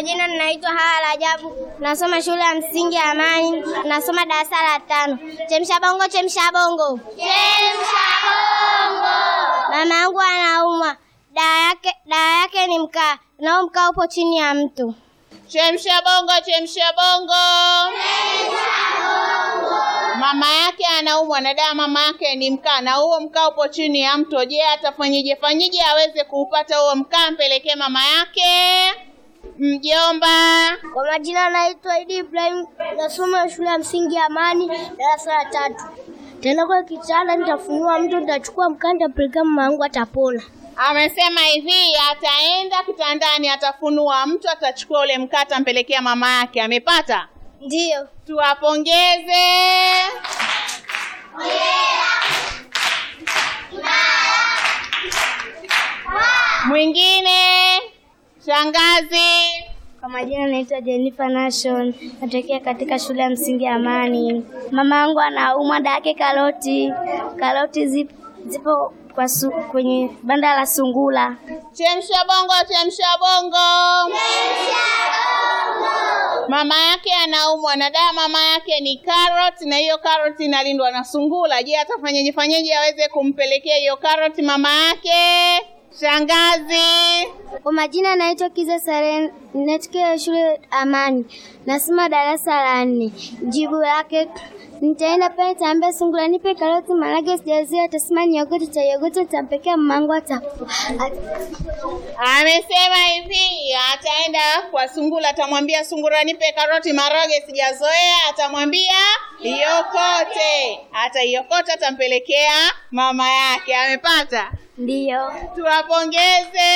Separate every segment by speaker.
Speaker 1: majina ninaitwa Hawa Rajabu, nasoma shule ya msingi ya Amani, nasoma darasa la tano. Chemsha bongo, chemsha bongo, chemsha bongo. Mama yangu anaumwa, dawa yake dawa yake ni mkaa, nao mkaa upo chini ya mtu.
Speaker 2: Chemsha bongo, chemsha bongo. Mama yake anaumwa na dawa mama yake ni mkaa, na huo mkaa upo chini ya mto. Je, atafanyije fanyije aweze kuupata huo mkaa, mpelekee mama yake? Mjomba.
Speaker 1: Kwa majina naitwa Idi Ibrahim, nasoma shule ya msingi ya Amani, darasa la tatu. Tena kwa kitanda nitafunua mtu, nitachukua mkaa, nitapelekea mama yangu, atapona.
Speaker 2: Amesema hivi, ataenda kitandani, atafunua mtu, atachukua ule mkaa, atampelekea mama yake. Amepata?
Speaker 1: Ndiyo.
Speaker 2: Tuwapongeze. Mwingine, shangazi.
Speaker 1: Kwa majina naitwa Jennifer Nation, natokea katika shule ya msingi ya Amani. Mama yangu anaumwa, dada yake karoti. Karoti zipo, zipo kwa su, kwenye banda la sungula.
Speaker 2: Chemsha bongo, chemsha bongo. Mama yake anaumwa na dawa mama yake ni carrot, na hiyo carrot inalindwa na sungula. Je, atafanyaje fanyaje aweze kumpelekea hiyo carrot mama yake? Shangazi.
Speaker 1: Kwa majina naitwa Kiza Saren, natokea shule Amani, nasoma darasa la nne. Jibu lake nitaenda pale, nitaambia sungula nipe karoti, maharage sijazia, atasema niogote, taiogote, nitampekea mamangu ata
Speaker 2: Amesema hivi, ataenda kwa sungula, atamwambia sungura, nipe karoti, maharage sijazoea. Atamwambia iokote, ataiokota, atampelekea mama yake. Amepata?
Speaker 1: ndiyo.
Speaker 2: Tuwapongeze.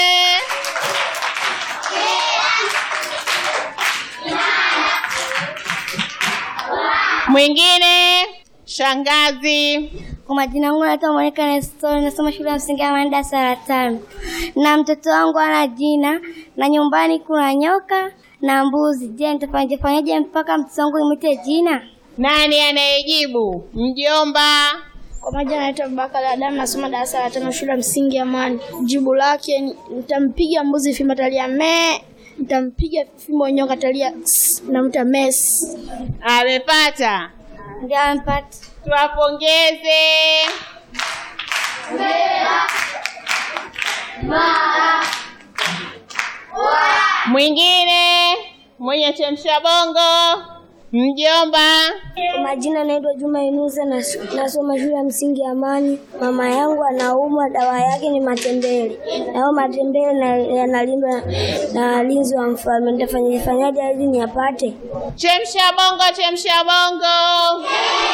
Speaker 2: Mwingine, shangazi.
Speaker 1: Kwa majina yangu naitwa Monica Nestor, nasoma shule ya msingi ya Amani darasa la tano, na mtoto wangu ana jina, na nyumbani kuna nyoka na mbuzi. Je, nitafanyaje fanyaje mpaka mtoto wangu imwite jina?
Speaker 2: Nani anayejibu? Mjomba.
Speaker 1: Kwa majina naitwa Abubakar Adamu, nasoma darasa la tano shule ya msingi ya Amani. Jibu lake ni- nitampiga mbuzi fimbo atalia me, nitampiga fimbo nyoka atalia ks, na mta mes.
Speaker 2: Amepata.
Speaker 1: Ndio amepata.
Speaker 2: Tuwapongeze. Mwingine mwenye chemsha bongo, mjomba.
Speaker 1: Kwa majina naitwa Juma Inusa, nas- nasoma shule ya msingi ya Amani. Mama yangu anaumwa, dawa yake ni matembele, na hayo matembele na- yanalindwa na walinzi wa mfalme. Nitafanyaje fanyaje ili niyapate?
Speaker 2: Chemsha bongo, chemsha bongo.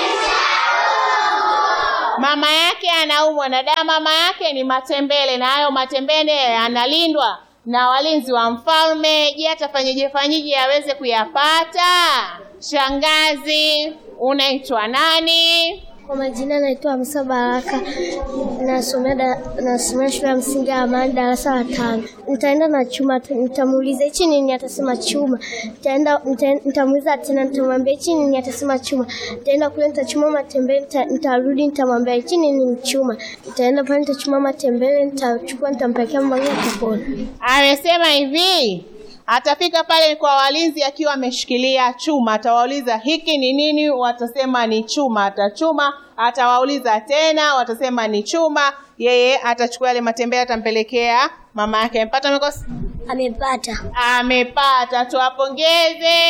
Speaker 2: Mama yake anaumwa na dawa mama yake ni matembele, na hayo matembele yanalindwa na walinzi wa mfalme. Je, atafanyeje fanyeje aweze kuyapata? Shangazi, unaitwa nani?
Speaker 1: Kwa majina naitwa Hamsa Baraka, nasomea da- nasomea shule ya msingi ya Amani darasa la tano. Nitaenda na chuma, t- nitamuuliza hichi nini, atasema chuma. Nitaenda nita- nitamuuliza tena, nitamwambia hichi nini, atasema chuma. Nitaenda kule, nitachuma matembele, nita- nitarudi, nitamwambia hichi nini, ni chuma. Nitaenda pale, nitachuma matembele, nitachukua, nitampelekea mama yangu, atapona.
Speaker 2: Amesema hivi atafika pale kwa walinzi akiwa ameshikilia chuma, atawauliza hiki ni nini, watasema ni chuma. Atachuma, atawauliza tena, watasema ni chuma. Yeye atachukua yale matembele, atampelekea mama yake. Amepata amekosa?
Speaker 1: Amepata.
Speaker 2: Amepata, tuwapongeze.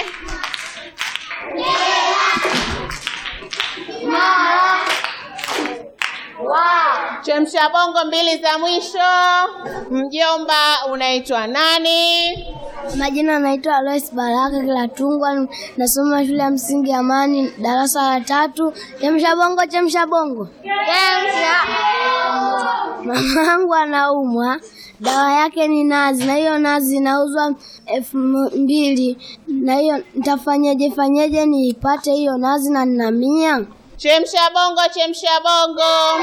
Speaker 2: Chemsha bongo mbili za mwisho. Mjomba, unaitwa nani?
Speaker 1: Majina naitwa Alois Baraka Kilatungwa, nasoma shule ya msingi ya Amani darasa la tatu. Chemsha bongo, chemsha bongo. Mama yangu anaumwa, dawa yake ni nazi, na hiyo nazi inauzwa elfu mbili. Na hiyo nitafanyaje fanyaje niipate hiyo nazi na nina mia?
Speaker 2: Chemsha bongo, chemsha bongo.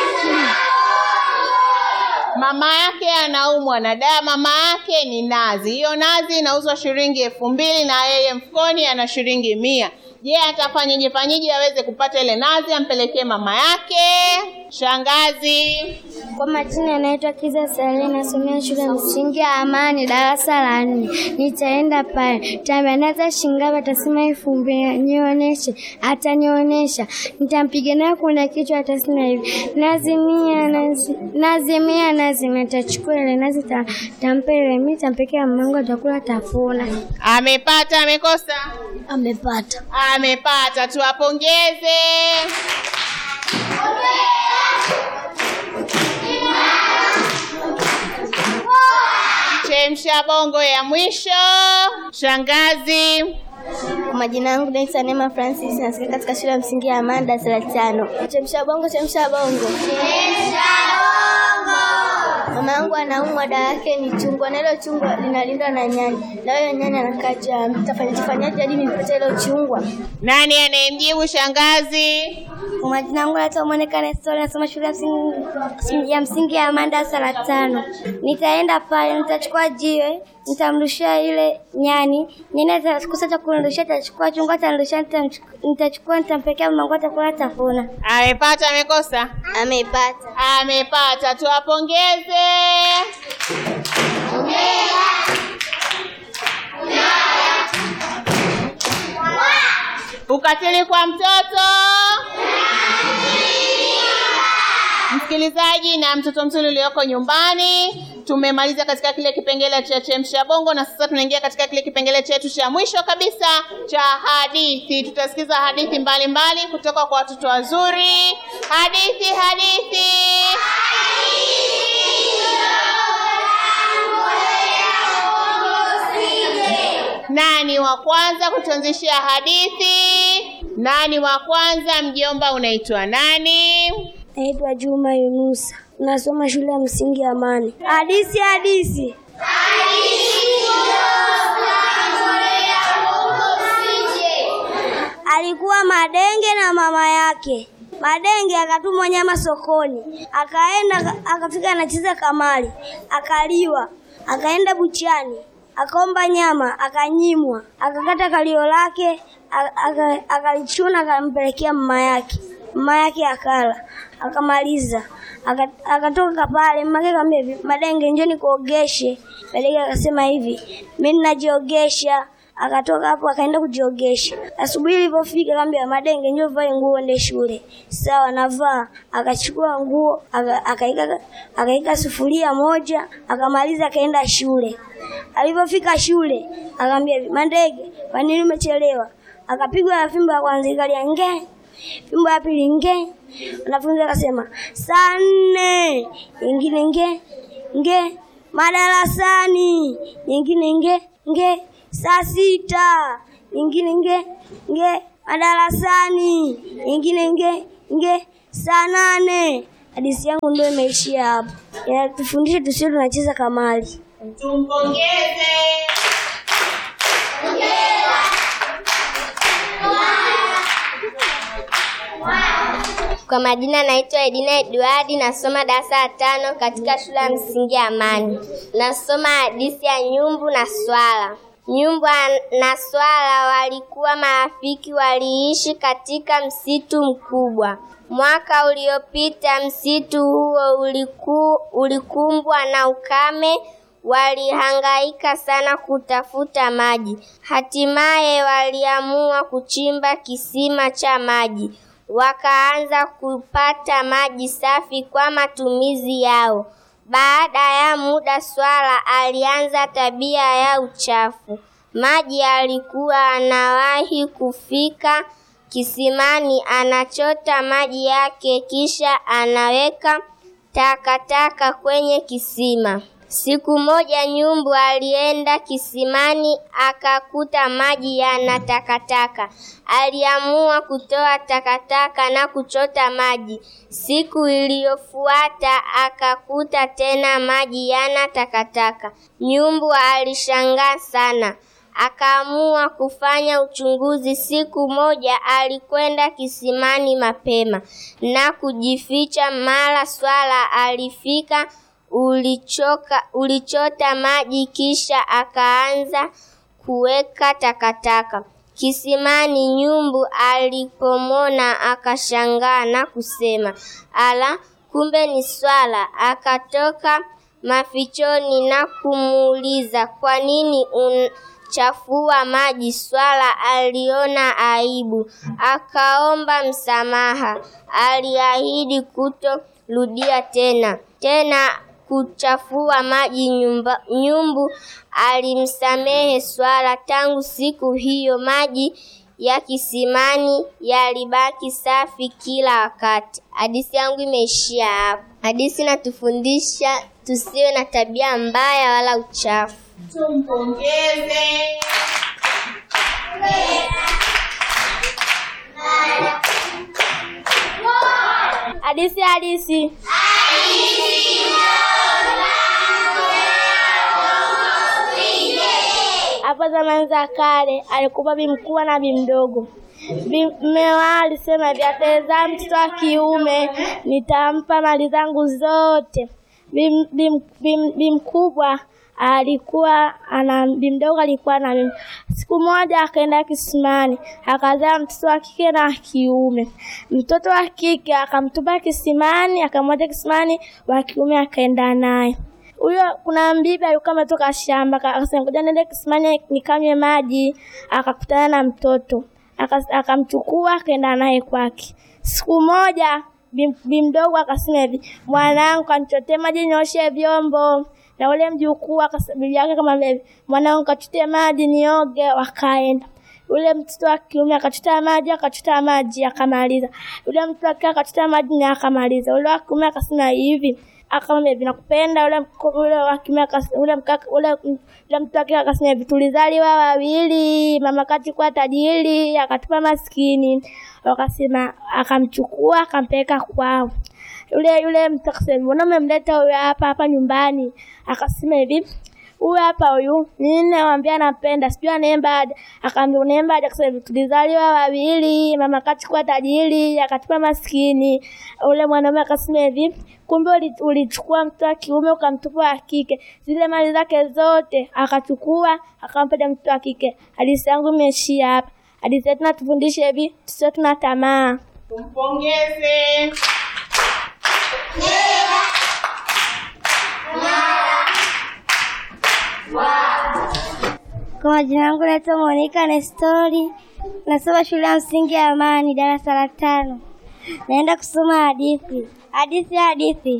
Speaker 2: Mama yake anaumwa na dawa, mama yake ni nazi. Hiyo nazi inauzwa shilingi elfu mbili na yeye mfukoni ana shilingi mia. Je, atafanyeje fanyeje aweze kupata ile nazi ampelekee mama yake? Shangazi.
Speaker 1: Kwa majina anaitwa Kiza Sale, nasomea shule ya msingi ya Amani, darasa la nne. Nitaenda pale, tambandaza shingapi, atasema elfu mbili, nionyeshe, atanionyesha. Nitampiga naye kuna kichwa, atasema hivi, nazimia, nazi- nazimia, nazimia. Tachukua ile nazi, ta- tampa ile mi, tampekea mamangu, atakula, tafuna.
Speaker 2: Amepata, amekosa?
Speaker 1: Amepata.
Speaker 2: Amepata, tuwapongeze. Chemsha bongo ya mwisho. Shangazi.
Speaker 1: Kwa majina yangu naitwa Neema Francis, nasikia katika shule ya msingi ya Amani, darasa la tano. Chemsha bongo, chemsha bongo. Mama yangu anaumwa, dawa yake ni chungwa, na hilo chungwa linalindwa na nyani, na huyo nyani anakaa juu ya mti. Tafanyaje hadi nipate hilo chungwa?
Speaker 2: Nani anayemjibu shangazi?
Speaker 1: Kwa majina yangu naitwa Monica Nestor, nasoma shule ya msingi ya msingi ya Amani, darasa la tano. Nitaenda pale, nitachukua jiwe, nitamrushia ile nyani. Nyani atakosa cha kunirushia, atachukua chungwa, atanirushia, nitamchu- nitachukua, nitampekea mamangu, atakula, tafuna.
Speaker 2: Amepata, amekosa?
Speaker 1: Ameipata.
Speaker 2: Amepata, tuwapongeze. Ukatili kwa mtoto. Msikilizaji na mtoto mzuri ulioko nyumbani, tumemaliza katika kile kipengele cha chemsha bongo, na sasa tunaingia katika kile kipengele chetu cha mwisho kabisa cha hadithi. Tutasikiza hadithi mbalimbali mbali kutoka kwa watoto wazuri. Hadithi, hadithi. Nani wa kwanza kutuanzishia hadithi? Nani wa kwanza? Mjomba, unaitwa nani?
Speaker 1: Naitwa Juma Yunusa, nasoma shule ya msingi ya Amani. Hadisi, hadisi. Alikuwa Madenge na mama yake. Madenge akatumwa nyama sokoni, akaenda akafika, anacheza kamari, akaliwa. Akaenda buchani, akaomba nyama, akanyimwa. Akakata kalio lake, a- aka- akalichuna, akampelekea mama yake. Mama yake akala, akamaliza, Aka- akatoka pale. Mama yake akamwambia hivi, Madenge, njoo nikuogeshe. Madenge akasema hivi, mimi ninajiogesha. Akatoka hapo akaenda kujiogesha. Asubuhi ilipofika akamwambia Madenge, njoo vae nguo uende shule. Sawa, navaa. Akachukua nguo aka- akaika akaika sufuria moja, akamaliza akaenda shule. Alipofika shule akamwambia hivi, Madenge, kwa nini umechelewa? Akapigwa na fimbo ya kwanza ikalia nge fimbo ya pili nge. Wanafunzi akasema saa nne, nyingine nge nge, madarasani, nyingine nge nge, saa sita, nyingine nge nge, madarasani, nyingine nge nge, saa nane. Hadithi yangu ndio imeishia hapo. Inatufundisha tusio tunacheza kamari.
Speaker 2: Tumpongeze.
Speaker 3: Kwa majina naitwa Edina Edwadi, nasoma darasa la tano katika shule ya msingi ya Amani. Nasoma hadithi ya nyumbu na swala. Nyumbu na swala walikuwa marafiki, waliishi katika msitu mkubwa. Mwaka uliopita msitu huo uliku, ulikumbwa na ukame. Walihangaika sana kutafuta maji. Hatimaye waliamua kuchimba kisima cha maji wakaanza kupata maji safi kwa matumizi yao. Baada ya muda, swala alianza tabia ya uchafu. Maji alikuwa anawahi kufika kisimani, anachota maji yake, kisha anaweka takataka kwenye kisima. Siku moja nyumbu alienda kisimani akakuta maji yana takataka. Aliamua kutoa takataka na kuchota maji. Siku iliyofuata akakuta tena maji yana takataka. Nyumbu alishangaa sana. Akaamua kufanya uchunguzi. Siku moja alikwenda kisimani mapema na kujificha. Mara swala alifika ulichoka, ulichota maji kisha akaanza kuweka takataka. kisimani. Nyumbu alipomona akashangaa na kusema, ala, kumbe ni swala. Akatoka mafichoni na kumuuliza, kwa nini unachafua maji? Swala aliona aibu, akaomba msamaha. Aliahidi kutorudia tena tena kuchafua maji. Nyumba, nyumbu alimsamehe swala. Tangu siku hiyo maji ya kisimani yalibaki safi kila wakati. Hadithi yangu imeishia hapo. Hadithi inatufundisha tusiwe na tabia mbaya wala uchafu.
Speaker 2: Tumpongeze.
Speaker 1: Hadithi hadithi. Hapo zamani za kale alikuwa bi mkubwa na bi mdogo. Bi mme wao alisema hivi, atazaa mtoto wa kiume nitampa mali zangu zote. Bi, bi, bi, bi mkubwa alikuwa ana bi mdogo alikuwa na mimi. Siku moja akaenda kisimani akazaa mtoto wa kike na wa kiume. Mtoto wa kike akamtupa kisimani, akamwacha kisimani, wa kiume akaenda naye. Huyo kuna mbibi alikuwa ametoka shamba, aka- akasema ngoja niende kisimani nikanywe maji. Akakutana na mtoto Aka- akamchukua akaenda naye kwake. Siku moja bi bi mdogo akasema hivi, mwanangu, kanichotee maji nioshe vyombo. Na ule mjukuu akasa- bibi yake kama hivi, mwanangu, kachote maji nioge. Wakaenda yule mtoto wa kiume akachota maji akachota maji akamaliza. Yule mtoto wa kike akachota maji na akamaliza. Yule wa kiume akasema hivi akamwambia hivi nakupenda. Yule mko- yule wa kiume akas- yule mkaka yule yule mtoto wa kike akasema hivi tulizaliwa wawili, mama kachukua tajiri akatupa maskini. Wakasema akamchukua akampeleka kwao. Yule yule mtu akasema mbona umemleta huyu hapa hapa nyumbani? Akasema hivi huyu hapa huyu mimi namwambia napenda, sijui anaemba aje. Akaambia unaemba aje? Akasema hivi tulizaliwa wawili, mama kachukua tajiri akatupa maskini. Ule mwanaume akasema hivi kumbe uli- ulichukua mtoto wa kiume ukamtupa wa kike, zile mali zake zote akachukua akampa mtoto wa kike. Hadithi yangu imeishia hapa. Hadithi yetu natufundisha hivi tusiwe tuna tamaa.
Speaker 2: Tumpongeze.
Speaker 1: Kwa majina yangu naitwa Monica Nestori, nasoma shule ya msingi ya Amani, darasa la tano. Naenda kusoma hadithi. Hadithi hadithi.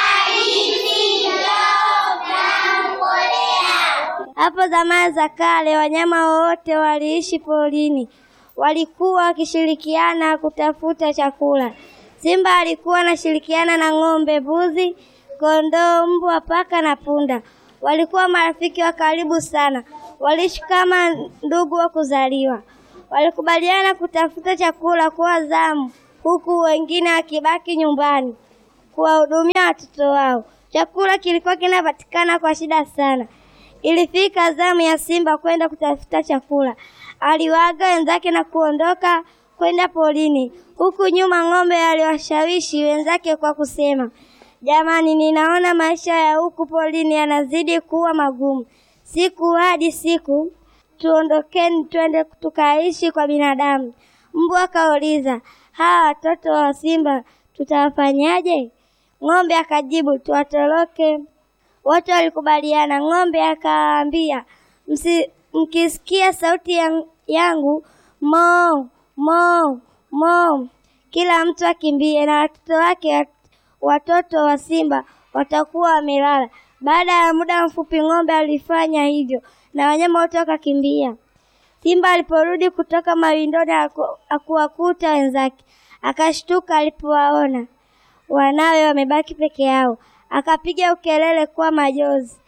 Speaker 1: Hapo zamani za kale wanyama wote waliishi porini, walikuwa wakishirikiana kutafuta chakula. Simba alikuwa anashirikiana na ng'ombe, mbuzi, kondoo, mbwa, paka na punda. Walikuwa marafiki wa karibu sana, waliishi kama ndugu wa kuzaliwa. Walikubaliana kutafuta chakula kwa zamu, huku wengine wakibaki nyumbani kuwahudumia watoto wao. Chakula kilikuwa kinapatikana kwa shida sana. Ilifika zamu ya Simba kwenda kutafuta chakula. Aliwaaga wenzake na kuondoka kwenda porini, huku nyuma ng'ombe aliwashawishi wenzake kwa kusema, jamani, ninaona maisha ya huku porini yanazidi kuwa magumu. Siku hadi siku tuondokeni, twende tukaishi kwa binadamu. Mbwa akauliza, hawa watoto wa Simba tutawafanyaje? Ng'ombe akajibu, tuwatoroke. Wote walikubaliana. Ng'ombe akawaambia, "Msi- mkisikia sauti yang- yangu mo mo mo, kila mtu akimbie, na watoto wake watoto wa simba watakuwa wamelala. Baada ya muda mfupi, ng'ombe alifanya hivyo na wanyama wote wakakimbia. Simba aliporudi kutoka mawindoni, aku- akuwakuta wenzake, akashtuka alipowaona wanawe wamebaki peke yao. Akapiga ukelele kwa majozi,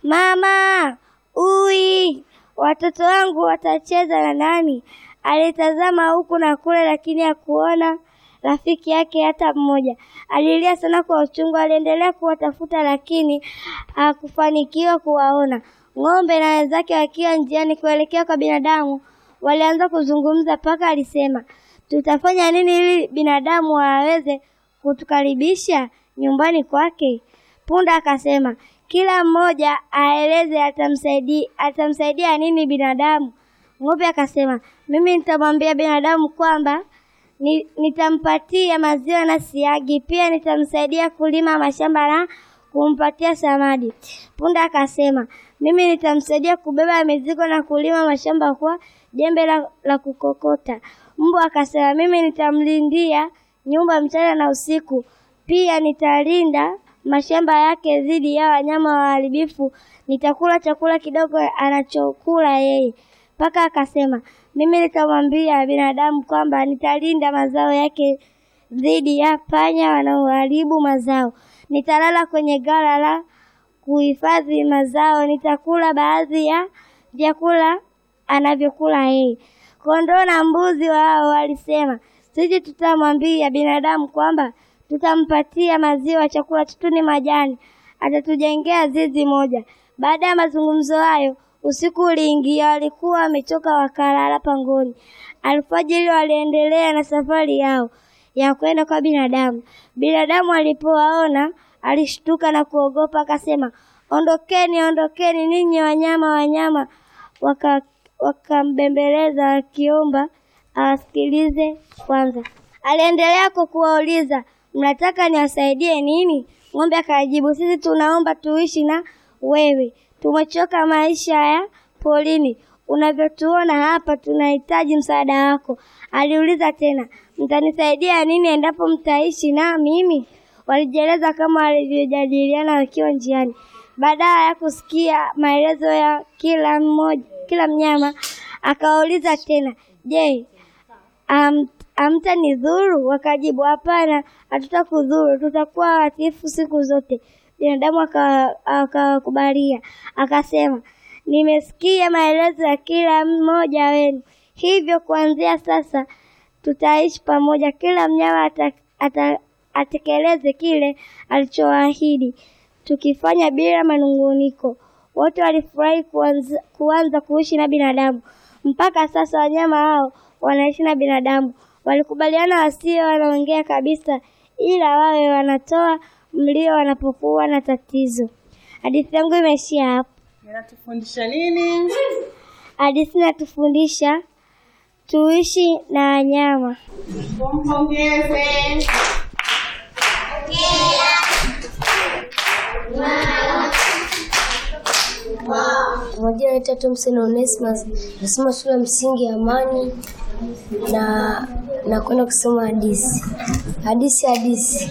Speaker 1: mama ui, watoto wangu watacheza na nani? Alitazama huku na kule, lakini hakuona rafiki yake hata mmoja. Alilia sana kwa uchungu. Aliendelea kuwatafuta, lakini hakufanikiwa kuwaona. Ng'ombe na wenzake wakiwa njiani kuelekea kwa binadamu, walianza kuzungumza. Paka alisema, tutafanya nini ili binadamu aweze kutukaribisha nyumbani kwake? Punda akasema, kila mmoja aeleze atamsaidia atamsaidia nini binadamu.
Speaker 3: Ng'ombe akasema, mimi nitamwambia binadamu kwamba ni, nitampatia maziwa na siagi, pia nitamsaidia kulima mashamba na kumpatia samadi. Punda akasema, mimi nitamsaidia kubeba mizigo na kulima mashamba kwa jembe la, la kukokota. Mbwa akasema, mimi nitamlindia nyumba mchana na usiku, pia nitalinda mashamba yake dhidi ya wanyama waharibifu. Nitakula chakula kidogo anachokula yeye. Paka akasema, mimi nitamwambia binadamu kwamba nitalinda mazao yake dhidi ya panya wanaoharibu mazao. Nitalala kwenye ghala la kuhifadhi mazao, nitakula baadhi ya vyakula anavyokula yeye. Kondoo na mbuzi wao walisema, sisi tutamwambia binadamu kwamba tutampatia maziwa, chakula chetu ni majani, atatujengea zizi moja. Baada ya mazungumzo hayo, usiku uliingia, walikuwa wamechoka, wakalala pangoni. Alfajiri waliendelea na safari yao ya kwenda kwa binadamu. Binadamu alipowaona alishtuka na kuogopa, akasema, ondokeni, ondokeni ninyi wanyama, wanyama. Waka wakambembeleza wakiomba awasikilize kwanza. Aliendelea kwa kuwauliza, mnataka niwasaidie nini? Ng'ombe akajibu, sisi tunaomba tuishi na wewe, tumechoka maisha ya polini, unavyotuona hapa, tunahitaji msaada wako. Aliuliza tena, mtanisaidia nini endapo mtaishi na mimi? Walijieleza kama walivyojadiliana wakiwa njiani. Baada ya kusikia maelezo ya kila mmoja, kila mnyama akawauliza tena, je, am, hamtanidhuru? Wakajibu, hapana, hatutakudhuru, tutakuwa watiifu siku zote. Binadamu akawakubalia, akasema, nimesikia maelezo ya kila mmoja wenu, hivyo kuanzia sasa tutaishi pamoja. Kila mnyama ata, ata, atekeleze kile alichoahidi, tukifanya bila manunguniko. Wote walifurahi kuanza, kuanza kuishi na binadamu. Mpaka sasa wanyama hao wanaishi na binadamu. Walikubaliana wasio wanaongea kabisa, ila wawe wanatoa mlio wanapokuwa na tatizo. Hadithi yangu imeishia hapo.
Speaker 2: Inatufundisha nini?
Speaker 3: Hadithi inatufundisha tuishi na wanyama.
Speaker 2: Tumpongeze.
Speaker 1: Kwa majina naitwa Thompson Onesmus, nasoma shule ya msingi ya Amani na nakwenda kusoma hadithi. Hadithi hadithi.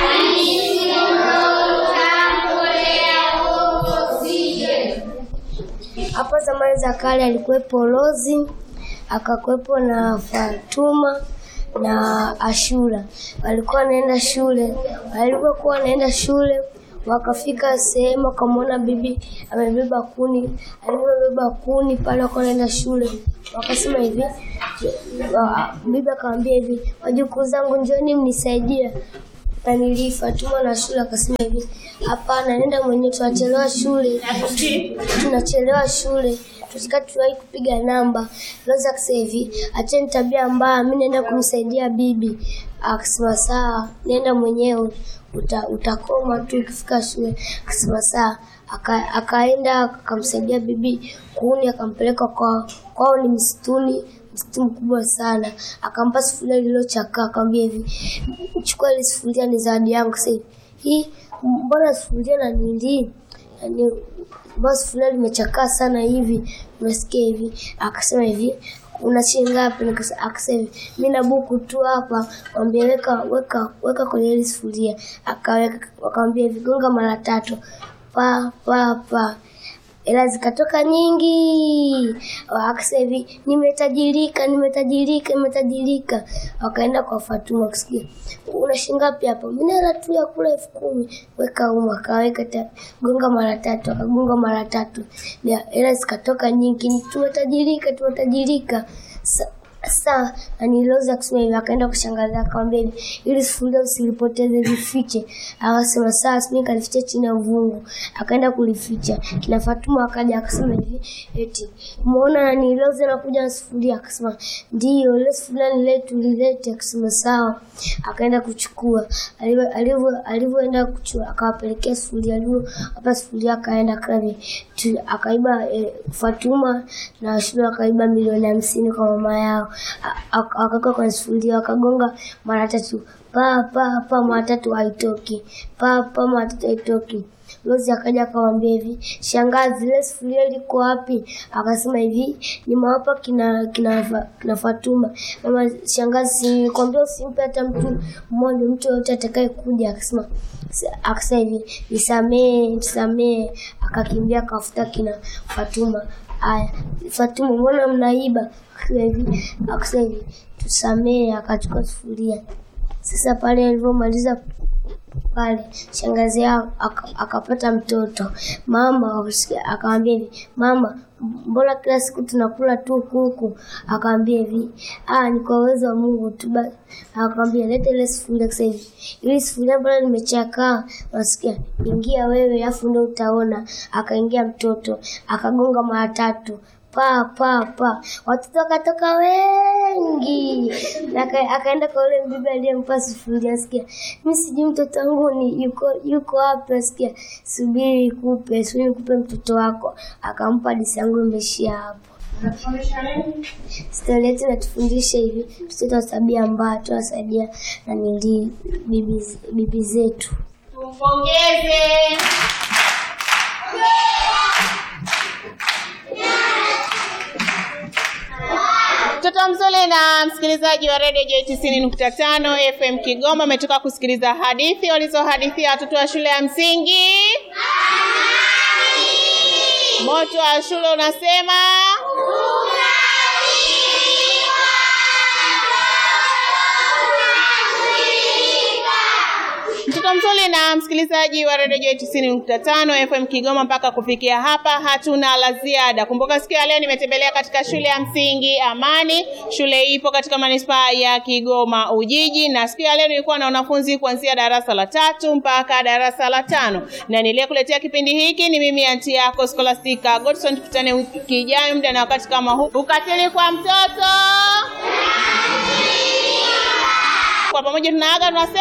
Speaker 1: Hapo zamani za kale alikuwepo Lozi, akakuwepo na Fatuma na Ashura. Walikuwa wanaenda shule, walikuwa wanaenda shule wakafika sehemu wakamwona bibi amebeba kuni. Alipobeba kuni pale, wakawa wanaenda shule, wakasema hivi, wa- bibi akamwambia hivi, wajukuu zangu njoni mnisaidie nanili. Fatuma na shule akasema hivi, hapana, nenda mwenyewe, tunachelewa shule, tunachelewa shule tusika tuwahi kupiga namba. Loza akasema hivi, acheni tabia mbaya, mi naenda kumsaidia bibi. Akasema sawa, nenda mwenyewe uta, utakoma tu ukifika shule. Akasema sawa, Aka- akaenda akamsaidia bibi kuni, akampeleka kwao. Kwao ni msituni, msitu mkubwa sana. Akampa sufuria lililochakaa, akamwambia hivi, chukua hili sufuria, ni zawadi yangu. Sasa hivi hii, mbona sufuria na nili yani mbona sufuria limechakaa sana hivi, unasikia hivi? Akasema hivi una shilingi ngapi? Nikasa- Akasema hivi mi na buku tu hapa. Mwambie weka weka weka kwenye hili sufuria. Akaweka, wakamwambia hivi gonga mara tatu, pa pa pa hela zikatoka nyingi. Akasema hivi nimetajirika, nimetajirika, nimetajirika. Wakaenda kwa Fatuma kusikia, una shilingi ngapi hapa? Mimi na hela tu ya kula elfu kumi. Weka humu, akaweka ta- gonga mara tatu, akagonga mara tatu, Ya, hela zikatoka nyingi. Tumetajirika, tumetajirika. Sa- Sasa aniloza kusema hivi, akaenda kwa shangazi akamwambia hivi, ili sufuria usilipoteze lifiche. Akasema sawa, simi kalificha chini ya uvungu. Akaenda kulificha. Kina Fatuma akaja akasema hivi, eti umeona aniloza nakuja na sufuria? Akasema ndio, ile sufuria ni letu, lilete. Akasema sawa. Akaenda kuchukua. Alivyo- alivyo- Alivyoenda kuchukua, akawapelekea sufuria, alivyo hapa sufuria, akaenda kavi tu- akaiba eh, Fatuma na Ashura akaiba milioni hamsini kwa mama yao, A- ak- akaweka kwenye sufuria, wakagonga mara tatu, pa pa pa, mara tatu haitoki, pa pa, mara tatu haitoki. Lozi akaja akamwambia hivi, shangazi, ile sufuria liko wapi? Akasema hivi, nimewapa kina kina, Fa- kina Fatuma. Mama shangazi, nikwambia usimpe hata mtu mmoja, mtu yoyote atakaye kuja. Akasema akasema hivi, nisamee, nisamee. Akakimbia akafuta kina Fatuma. Aya, Fatuma, mbona mnaiba? Akasema hivi, akasema hivi, tusamee. Akachukua sufuria. Sasa pale alivyomaliza pale shangazi yao aka- akapata mtoto. Mama akasikia- akamwambia hivi, mama, mbona kila siku tunakula tu kuku? Akamwambia hivi, ah, ni kwa uwezo wa Mungu tu. Ba- Akamwambia leta ile sufuria sasa hivi, ili sufuria mbona limechakaa? Wasikia, ingia wewe, afu ndio utaona. Akaingia mtoto akagonga mara tatu pa pa pa, watoto wakatoka wengi. Aka- Akaenda kwa yule mbibi aliyempa sufuria, sikia, mi sijui mtoto wangu ni yuko yuko wapi. Asikia, subiri nikupe, subiri nikupe mtoto wako. Akampa hadithi yangu imeishia hapo. Stori yetu inatufundisha hivi, tusiwe na tabia mbaya, tuwasaidia na nili bibi, bibi zetu.
Speaker 2: Tumpongeze. Mtoto mzuri na msikilizaji wa redio J tisini nukta tano FM Kigoma ametoka kusikiliza hadithi walizohadithia watoto wa shule ya msingi. Moto wa shule unasema Mtoto mzuri na msikilizaji wa redio J tisini nukta tano FM Kigoma. Mpaka kufikia hapa hatuna la ziada. Kumbuka siku ya leo nimetembelea katika shule ya msingi Amani. Shule hii ipo katika manispaa ya Kigoma Ujiji, na siku ya leo nilikuwa na wanafunzi kuanzia darasa la tatu mpaka darasa la tano, na niliyekuletea kipindi hiki ni mimi anti yako Scholastica Godson. Tukutane wiki ijayo muda na wakati kama huu. Ukatili kwa mtoto, kwa pamoja tunaaga tunasema